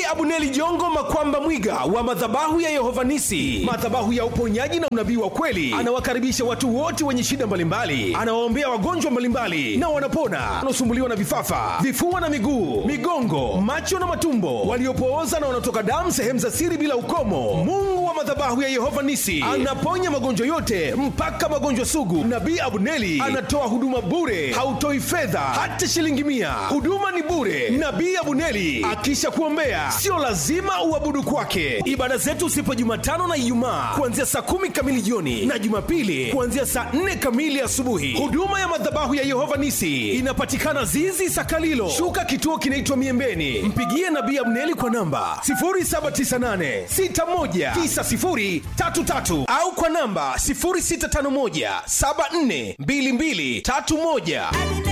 Abuneli Jongo Makwamba Mwiga wa madhabahu ya Yehova Nisi, madhabahu ya uponyaji na unabii wa kweli. Anawakaribisha watu wote wenye shida mbalimbali, anawaombea wagonjwa mbalimbali na wanapona, wanaosumbuliwa na vifafa, vifua na miguu, migongo, macho na matumbo, waliopooza na wanaotoka damu sehemu za siri bila ukomo. Mungu wa madhabahu ya Yehova Nisi anaponya magonjwa yote mpaka magonjwa sugu. Nabii Abuneli anatoa huduma bure, hautoi fedha hata shilingi mia. Huduma ni bure. Nabii Abuneli akisha kuombea, sio lazima uabudu kwake. Ibada zetu sipo Jumatano na Ijumaa kuanzia saa kumi kamili jioni na Jumapili kuanzia saa nne kamili asubuhi. Huduma ya madhabahu ya Yehova Nisi inapatikana Zizi Sakalilo, shuka kituo kinaitwa Miembeni. Mpigie Nabii Abuneli kwa namba 0798619033 au kwa namba 0651742231.